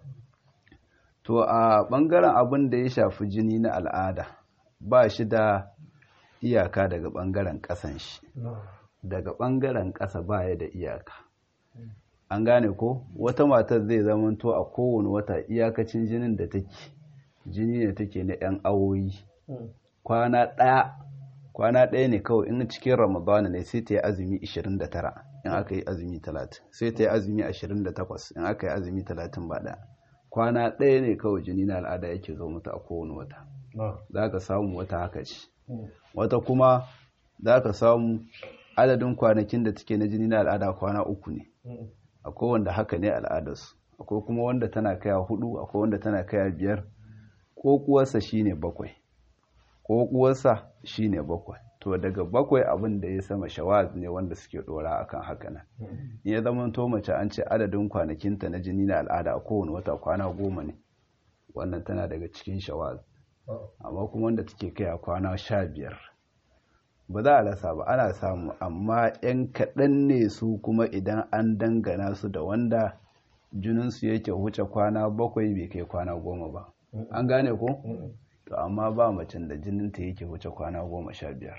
to a ɓangaren abin da ya shafi jini na al'ada ba shi da iyaka daga ɓangaren ƙasan shi daga ɓangaren ƙasa ba ya da iyaka an gane ko wata matar zai zamanto a kowane wata iyakacin jinin da take jini ne take na 'yan awoyi kwana ɗaya kwana ɗaya ne kawai in cikin ramadana ne sai ta yi azumi 29 in aka yi azumi 30 sai ta yi azumi 28 in aka yi azumi 30 ba ɗaya kwana ɗaya ne kawai jini na al'ada yake zo mata a kowane wata za ka samu wata haka ce wata kuma za ka samu adadin kwanakin da take na jini na al'ada kwana uku ne akwai wanda haka ne al'adarsu akwai kuma wanda tana kaya hudu akwai wanda tana kaya biyar ko kuwarsa shine bakwai ko kuwarsa shine bakwai to daga bakwai abin da ya sama shawaz ne wanda suke dora akan haka nan in ya zama to mace an ce adadin kwanakinta na jini na al'ada a kowane wata kwana goma ne wannan tana daga cikin shawaz amma kuma wanda take kaya kwana sha biyar ba za a rasa ba ana samu amma 'yan kaɗan ne su kuma idan an dangana su da wanda jininsu yake wuce kwana bakwai bai kai kwana goma ba an gane ko? to amma ba macen da jininta yake wuce kwana goma sha biyar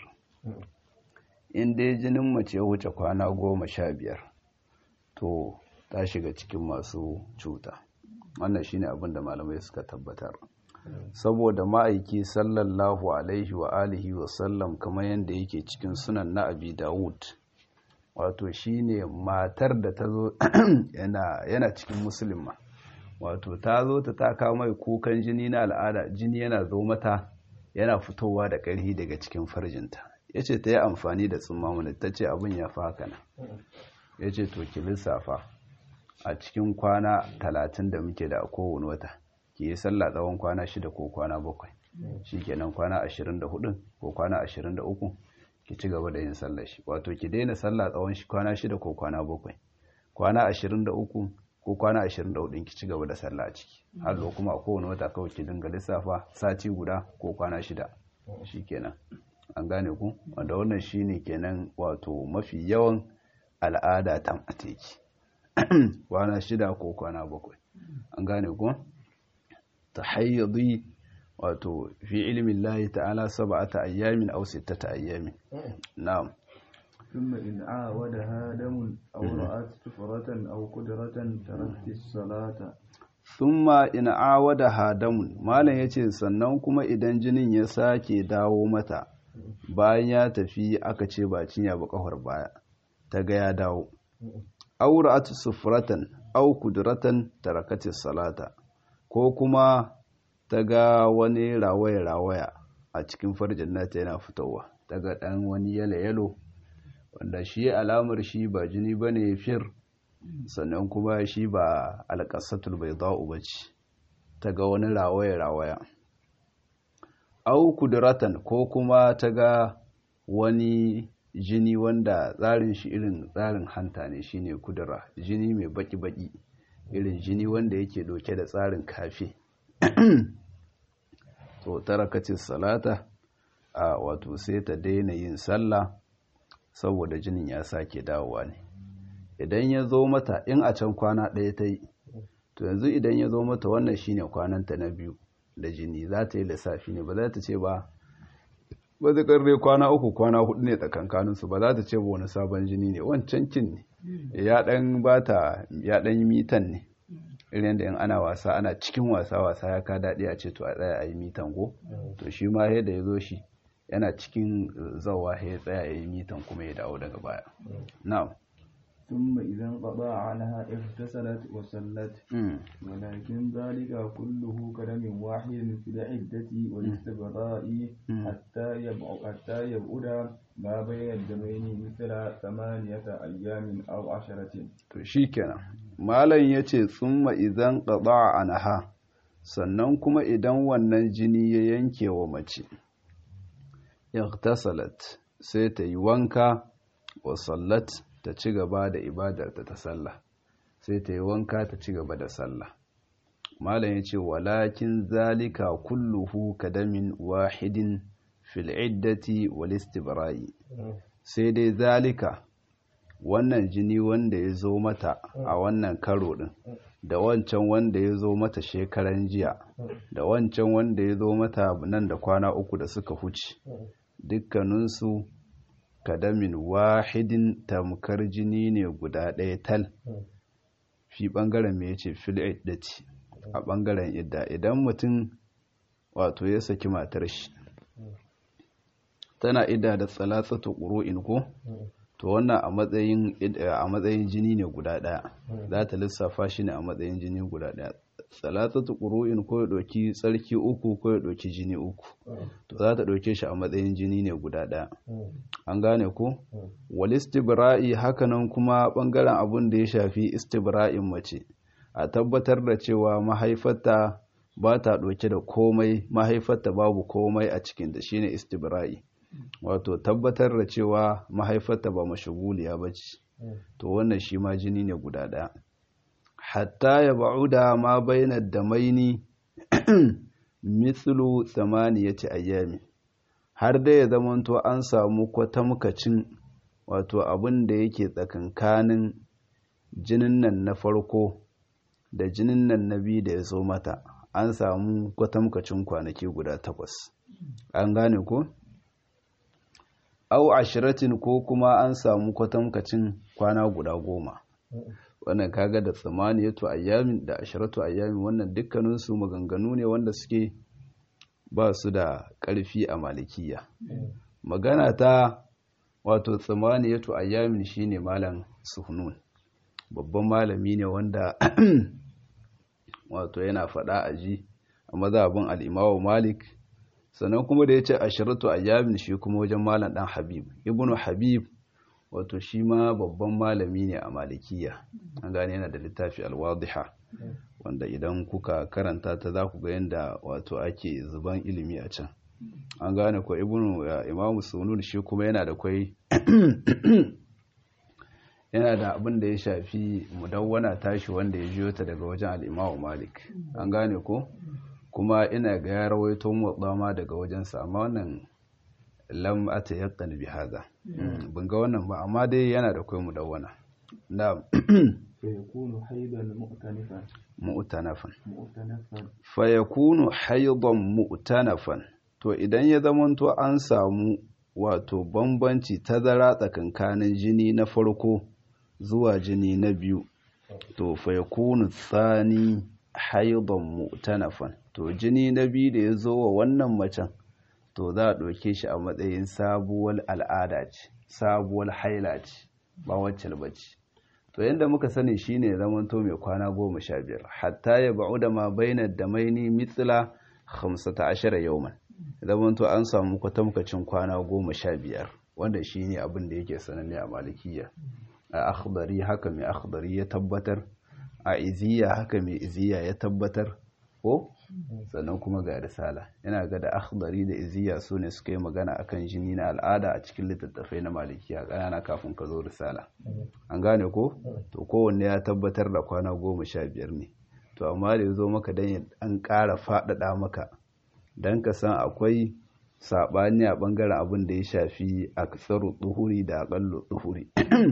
in dai jinin mace ya wuce kwana goma sha biyar to ta shiga cikin masu cuta wannan shine abin da malamai suka tabbatar saboda ma'aiki sallallahu alaihi wa alihi wa sallam kamar yadda yake cikin sunan na abi dawud wato shine matar da ta zo yana cikin musulma wato ta zo ta taka mai kukan jini na al'ada jini yana zo mata yana fitowa da ƙarfi daga cikin farjinta ya ce ta yi amfani da tsummamuni ta ce abin ya fi haka nan ya ce to ki lissafa a cikin kwana talatin da muke da a kowane wata ki yi sallah tsawon kwana shida ko kwana bakwai shi kenan kwana ashirin da hudun ko kwana ashirin da uku ki ci gaba da yin sallah shi wato ki daina sallah tsawon kwana shida ko kwana bakwai kwana ashirin da uku ko kwana ashirin da hudun ki ci gaba da sallah a ciki har kuma a kowane wata kawai ki dinga lissafa sati guda ko kwana shida shi kenan an gane ku wanda wannan shine kenan wato mafi yawan al'ada ta mateki kwana shida ko kwana bakwai an gane ku tahayyadi wato fi ilimin lahi ta'ala sab'ata ayyamin aw sittata ayyamin na'am ثم إن عاودها دم أو رأت سفرة أو قدرة تركت الصلاة thumma in awadaha damun malam yace sannan kuma idan jinin ya sake dawo mata bayan ya tafi aka ce ba cinya ba kafar baya ta ga ya dawo aura'atu sufratan au kudratan tarakatis salata ko kuma ta ga wani rawaya-rawaya a cikin farjin nata yana fitowa ta ga ɗan wani yalo-yalo wanda shi alamar shi ba jini ba ne fir sannan kuma shi ba alƙasatul bai za'u ba ce ta ga wani rawaya-rawaya au kudratan ko kuma ta ga wani jini wanda tsarin shi irin tsarin hanta ne shine kudura jini mai baki-baki irin jini wanda yake doke da tsarin kafe to tarakacin salata a wato sai ta daina yin sallah saboda jinin ya sake dawowa ne idan ya zo mata in a can kwana ɗaya ta yi to yanzu idan ya zo mata wannan shine kwananta na biyu da jini za ta yi lissafi ne ba za ta ce ba ba zai karre kwana uku kwana hudu ne tsakankaninsu ba za ta ce ba wani sabon jini ne wancan kin ne ya dan bata ya dan yi mitan ne irin da in ana wasa ana cikin wasa wasa ya ka daɗi a ce to a tsaya a yi mitan go to shi ma yadda ya zo shi yana cikin zawa ya tsaya ya yi mitan kuma ya dawo daga baya na'am ثم إذا انقضى عنها اغتسلت وصلت ولكن ذلك كله كلام واحد في العدة والاستبراء حتى يبعد حتى يبعد ما بين الدمين مثل ثمانية أيام أو عشرة. شيكنا malam ya ce tsumma idan ƙaɗa a naha sannan kuma idan wannan jini ya yanke wa mace ightasalat sai ta yi wanka wa sallat ta ci gaba da ibadarta ta sallah sai ta yi wanka ta ci gaba da sallah malam ya ce walakin zalika kulluhu kadamin wahidin fil iddati wal istibra'i sai dai zalika wannan jini wanda ya zo mata a wannan karo din da wancan wanda ya zo mata shekaran jiya da wancan wanda ya zo mata nan da kwana uku da suka huce dukkaninsu kadamin wahidin tamkar jini ne guda ɗaya tal fi ɓangaren mai ce fil'iddati a ɓangaren idda idan mutum wato ya saki matar shi tana idda da tsalatsatu ƙuru'in ko to wannan a matsayin a matsayin jini ne guda ɗaya za ta lissafa shi ne a matsayin jini guda ɗaya salatatu ƙuru'in ko ya ɗauki tsarki uku ko ya ɗauki jini uku to za ta ɗauke shi a matsayin jini ne guda ɗaya an gane ko wal istibra'i hakanan kuma ɓangaren abun da ya shafi istibra'in mace a tabbatar da cewa mahaifarta ba ta ɗauke da komai mahaifarta babu komai a cikin da shine istibra'i wato tabbatar da cewa mahaifarta ba mashaguliya ba ce to wannan shi ma jini ne guda ɗaya hatta ya ba'uda ma bainar da maini mitsulu tsamaniyati ayyami har da ya zamanto an samu kwatamkacin wato abin da yake tsakankanin jinin nan na farko da jinin nan na biyu da ya zo mata an samu kwatamkacin kwanaki guda takwas an gane ko? au ashiratin ko kuma an samu kwatamkacin kwana guda goma wannan kaga da tsamaniyatu ayyamin da ashiratu ayyamin wannan dukkaninsu maganganu ne wanda suke ba su da ƙarfi a malikiya magana ta wato tsamaniyatu ayyamin shine malam suhnun babban malami ne wanda wato yana faɗa a ji a mazhabin al'imawa malik sannan kuma da ya ce ashiratu ayyamin shi kuma wajen malam ɗan habib ibnu habib wato shi ma babban malami ne a malikiya an gane yana da littafi alwadiha wanda idan kuka karanta ta za ku ga yadda wato ake zuban ilimi a can an gane ko ibnu imamu sunun shi kuma yana da kwai yana da abin da ya shafi mudawwana tashi wanda ya jiyo ta daga wajen al'imamu malik an gane ko kuma ina ga ya rawaito motsa ma daga wajensa amma wannan lam ata yaqan bi hada ban ga wannan ba amma dai yana da kai mudawwana na فيكون حيضا مؤتنفا mu'tanafan مؤتنفا fa yakunu haidan mu'tanafan to idan ya zamanto an samu wato bambanci tazara tsakankanin jini na farko zuwa jini na biyu to fa yakunu tsani haidan mu'tanafan to jini na biyu da ya zo wa wannan macen to za a ɗauke shi a matsayin sabuwar al'ada ce sabuwar haila ce ba wacce bace to yanda muka sani shine zamanto mai kwana goma sha biyar hatta ya ba'u da ma bainar da maini mitsila hamsata ashara yauman zamanto an samu kwatamkacin kwana goma sha biyar wanda shine abin da yake sananne a malikiya a akhdari haka mai akhdari ya tabbatar a iziya haka mai iziya ya tabbatar ko sannan kuma ga risala yana ga da akhdari da iziya su ne suka yi magana akan jini na al'ada a cikin littattafai na malikiya ƙanana kafin ka zo risala an gane ko to kowanne ya tabbatar da kwana goma sha biyar ne to amma da ya zo maka don an ƙara faɗaɗa maka don ka san akwai saɓani a ɓangaren abin da ya shafi a tsaru tsuhuri da aƙallo tsuhuri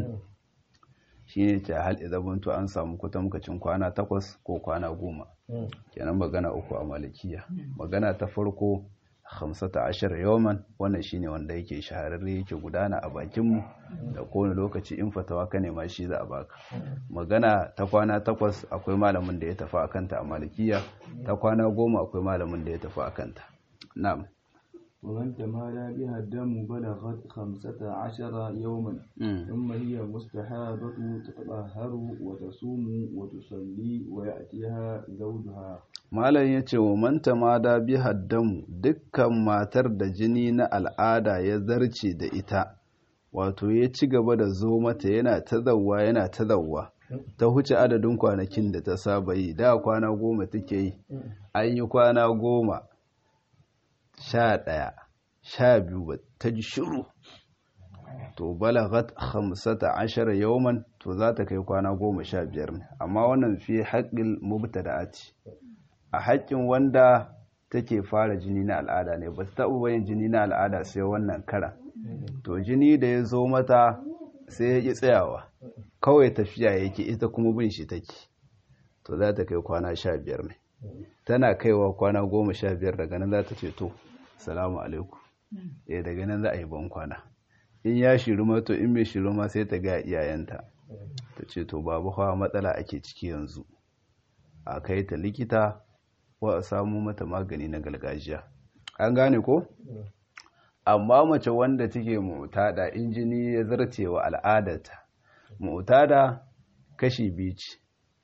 shi ne ce hal izabantu an samu kwatamkacin kwana takwas ko kwana goma kenan magana uku a malikiya magana ta farko hamsata ashir yawman wannan shine wanda yake shahararre yake gudana a bakinmu da kowane lokaci in fatawa ka nema shi za a baka magana ta kwana takwas akwai malamin da ya tafi a kanta a malikiya ta kwana goma akwai malamin da ya tafi a kanta na'am ومن تمادى بها الدم بلغت خمسة عشر يوما ثم هي مستحاضة تتطهر وتصوم وتصلي ويأتيها زوجها malam ya ce wa manta ma da bi haddamu dukkan matar da jini na al'ada ya zarce da ita wato ya ci gaba da zo mata yana ta zawwa yana ta zawwa ta huce adadin kwanakin da ta saba yi da kwana goma take yi an yi kwana goma sha ɗaya sha biyu ba ta ji shiru to balagat hamsata ashara yawman to za ta kai kwana goma sha biyar ne amma wannan fi haƙƙin mubtada'ati a haƙƙin wanda take fara jini na al'ada ne ba ta taɓa bayin jini na al'ada sai wannan karan to jini da ya zo mata sai ya ƙi tsayawa kawai tafiya yake ita kuma bin shi take to za ta kai kwana sha biyar ne tana kaiwa kwana goma sha biyar daga nan za ta ce to salamu alaikum eh daga nan za a yi ban kwana in ya shiru ma to in bai shiru ma sai ta ga iyayenta ta ce to babu hawa matsala ake ciki yanzu a kai ta likita ko a samu mata magani na gargajiya an gane ko amma mace wanda take mutada injini ya zarce wa al'adarta mutada kashi biyu ce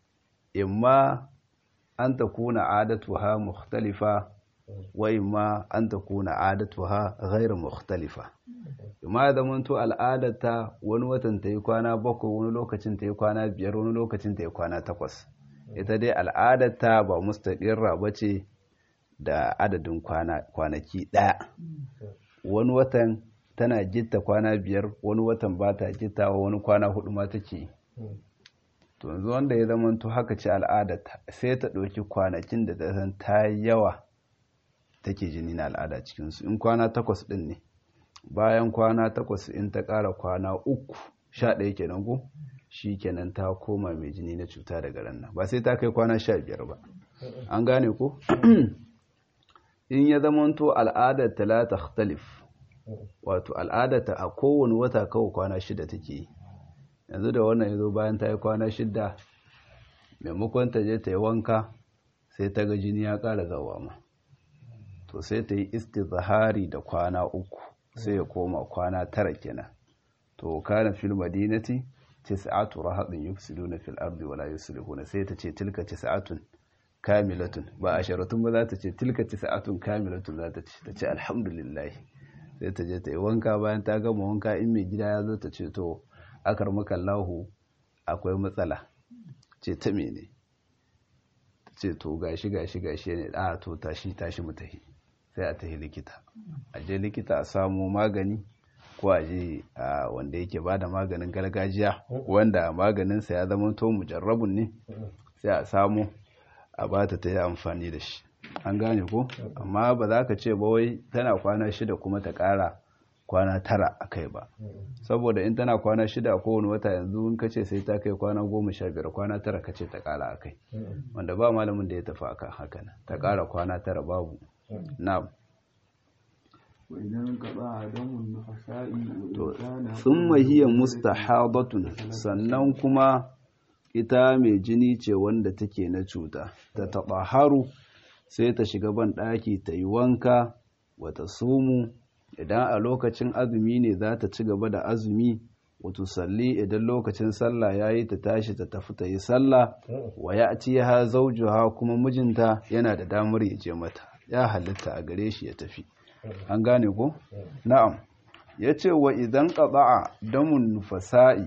imma an ta kuna adatuha mukhtalifa wa imma an ta kuna adatuha ghairu mukhtalifa imma da manto al'adarta wani watan ta yi kwana bakwai wani lokacin ta yi kwana biyar wani lokacin ta yi kwana takwas ita dai al'adarta ba mustaƙirra ba ce da adadin kwanaki ɗaya wani watan tana gitta kwana biyar wani watan ba ta gittawa wani kwana hudu ma take to yanzu wanda ya zama to haka ce al'adarta sai ta ɗauki kwanakin da ta san ta yawa take jini na al'ada cikinsu in kwana takwas ɗin ne bayan kwana takwas in ta ƙara kwana uku sha ɗaya kenan ko shi kenan ta koma mai jini na cuta daga ranar ba sai ta kai kwana sha biyar ba an gane ko in ya zamanto al'adar talata khtalif wato al'adar a kowane wata kawai kwana shida take yi yanzu da wannan ya zo bayan ta yi kwana shida maimakon ta je ta yi wanka sai ta ga jini ya ƙara zawa ma to sai ta yi istizahari da kwana uku sai ya koma kwana tara kenan to kana fil madinati tis'atu rahadin yufsiduna fil ardi wala yuslihuna sai ta ce tilka tis'atun kamilatun ba asharatun ba za ta ce tilka tis'atun kamilatun za ta ce ta ce alhamdulillah sai ta je ta yi wanka bayan ta gama wanka in mai gida ya zo ta ce to akar maka lahu akwai matsala ce ta mene ta ce to gashi gashi gashi ne a to tashi tashi mu tahi sai a tahi likita a je likita a samu magani ko a je wanda yake ba da maganin gargajiya wanda maganinsa ya zama to mujarrabun ne sai a samu a ba ta ta yi amfani da shi an gane ko amma ba za ka ce ba wai tana kwana shida kuma ta ƙara kwana tara a kai ba saboda in tana kwana shida a kowane wata yanzu in ka ce sai ta kai kwana goma sha biyar kwana tara ka ce ta ƙara a kai wanda ba malamin da ya tafi akan haka ta ƙara kwana tara babu na'am sun mahiyar mustahabatun sannan kuma ita mai jini ce wanda take na cuta ta taɓa haru sai ta shiga ban ɗaki ta yi wanka wata sumu idan a lokacin azumi ne za ta ci gaba da azumi wato salli idan lokacin sallah yayi ta tashi ta tafi ta yi sallah wa ya'tiha zawjuha kuma mijinta yana da damar ya je mata ya halitta a gare shi ya tafi an gane ko na'am yace wa idan qada'a damun nufasa'i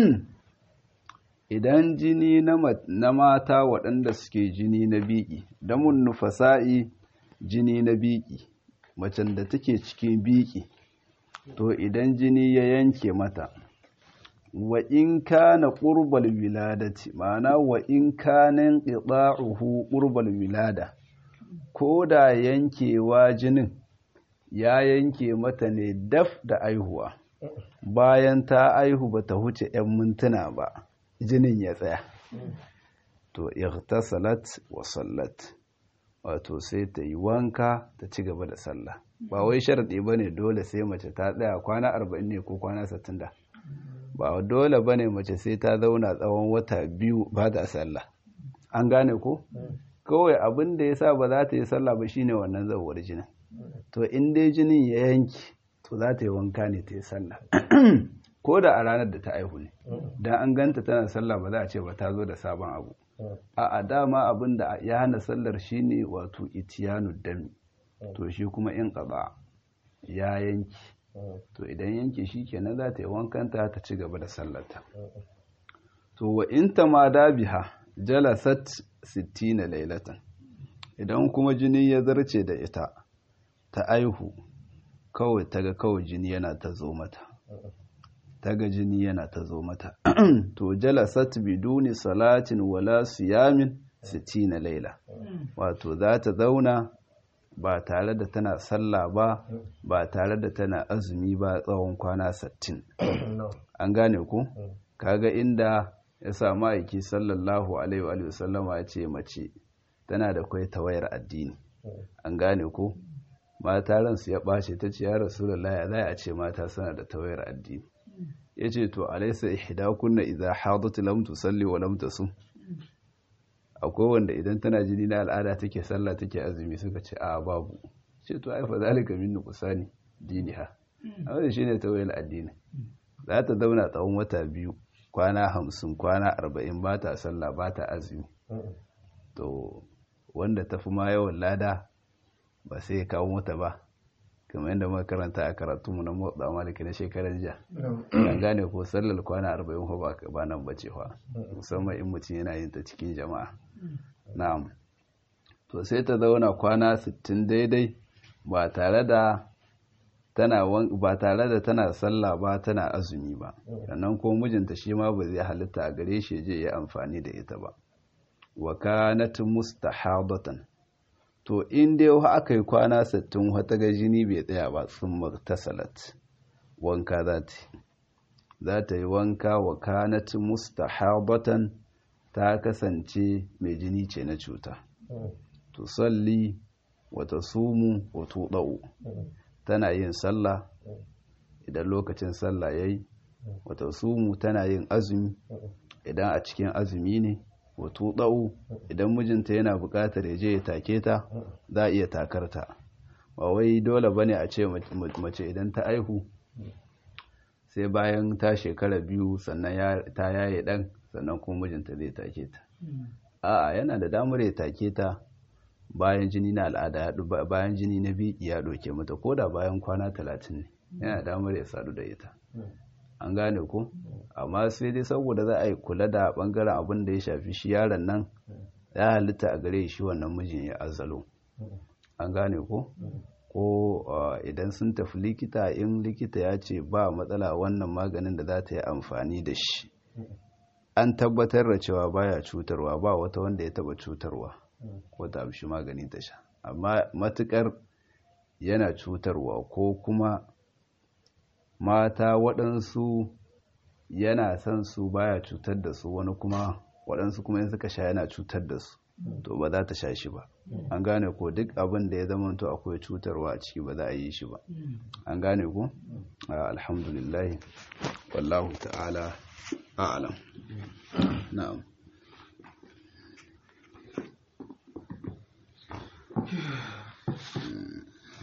idan jini na mata waɗanda suke jini na biki damun nufasa'i jini na biki macen da take cikin biki to idan jini ya yanke mata wa in kana qurbal wiladati ma'ana wa in kana qita'uhu qurbal wilada ko da yankewa jinin ya yanke mata ne daf da aihuwa bayan ta aihu bata huce 'yan mintuna ba jinin ya tsaya to ightasalat wa sallat wato sai ta yi wanka ta ci gaba da sallah ba wai sharadi bane dole sai mace ta tsaya kwana 40 ne ko kwana 60 da ba dole bane mace sai ta zauna tsawon wata biyu ba da sallah an gane ko kawai abin da yasa ba za ta yi sallah ba shine wannan zawar jinin to in dai jinin ya yanki to za ta yi wanka ne ta yi sallah ko da a ranar da ta aihu ne don an ganta tana sallah ba za a ce ba ta zo da sabon abu a dama abin da ya hana sallar shine wato itiyanu dami to shi kuma in ƙaba ya yanki to idan yanki shi kenan za ta yi wankanta ta ci gaba da sallarta to wa in ta ma dabiha jalasat sittina lailatan idan kuma jini ya zarce da ita ta aihu kawai ta ga kawai jini yana ta zo mata ta ga jini yana ta zo mata to jalasat biduni salatin wala siyamin sittina laila wato za ta zauna ba tare da tana sallah ba ba tare da tana azumi ba tsawon kwana sattin an gane ku kaga inda ya samu aiki sallallahu alaihi wa sallama ya ce mace tana da kwai tawayar addini an gane ku mata ransu ya ɓace ta ce ya rasulullah ya za a ce mata suna da tawayar addini ya ce to alaisa ihdakunna idza hadat lam tusalli wa lam tasum akwai wanda idan tana jini na al'ada take sallah take azumi suka ce a babu ce to ai fa zalika min nuqsani diniha amma shine tawayar addini za ta zauna tsawon wata biyu kwana hamsin kwana arba'in ba ta sallah ba ta azumi to wanda ta fi ma yawan lada ba sai ya kawo mata ba kamar yadda muka karanta a karatu mu na motsa maliki na shekarar jiya an gane ko sallar kwana arba'in ko ba nan bace fa musamman in mutum yana yin ta cikin jama'a na'am to sai ta zauna kwana sittin daidai ba tare da tana ba tare da tana sallah ba tana azumi ba sannan ko mijinta shi ma ba zai halitta a gare shi je ya amfani da ita ba wa kanat mustahadatan to in dai aka yi kwana 60 wata ga jini bai tsaya ba sun martasalat wanka za ta za ta yi wanka wa kanat mustahadatan ta kasance mai jini ce na cuta to salli wata sumu wa tuɗa'u tana yin sallah idan lokacin sallah yayi wata sumu tana yin azumi idan a cikin azumi ne wato ɗau idan mijinta yana buƙatar ya je ya take ta za a iya takar ta ba wai dole bane a ce mace idan ta aihu sai bayan ta shekara biyu sannan ta yaye ɗan sannan kuma mijinta zai take ta a'a yana da damar ya take ta bayan jini na al'ada bayan jini na biki ya ɗauke mata ko da bayan kwana talatin ne yana damar ya sadu da ita an gane ko amma sai dai saboda za a yi kula da bangaren abin da ya shafi shi yaron nan ya halitta a gare shi wannan mijin ya azalo an gane ko ko idan sun tafi likita in likita ya ce ba matsala wannan maganin da za ta yi amfani da shi an tabbatar da cewa baya cutarwa ba wata wanda ya taba cutarwa ko ta amshi magani ta sha amma matukar yana cutarwa ko kuma mata waɗansu yana son su baya cutar da su wani kuma waɗansu kuma in suka sha yana cutar da su to ba za ta sha shi ba an gane ko duk abin da ya zama to akwai cutarwa a ciki ba za a yi shi ba an gane ko alhamdulillah wallahu ta'ala a'lam na'am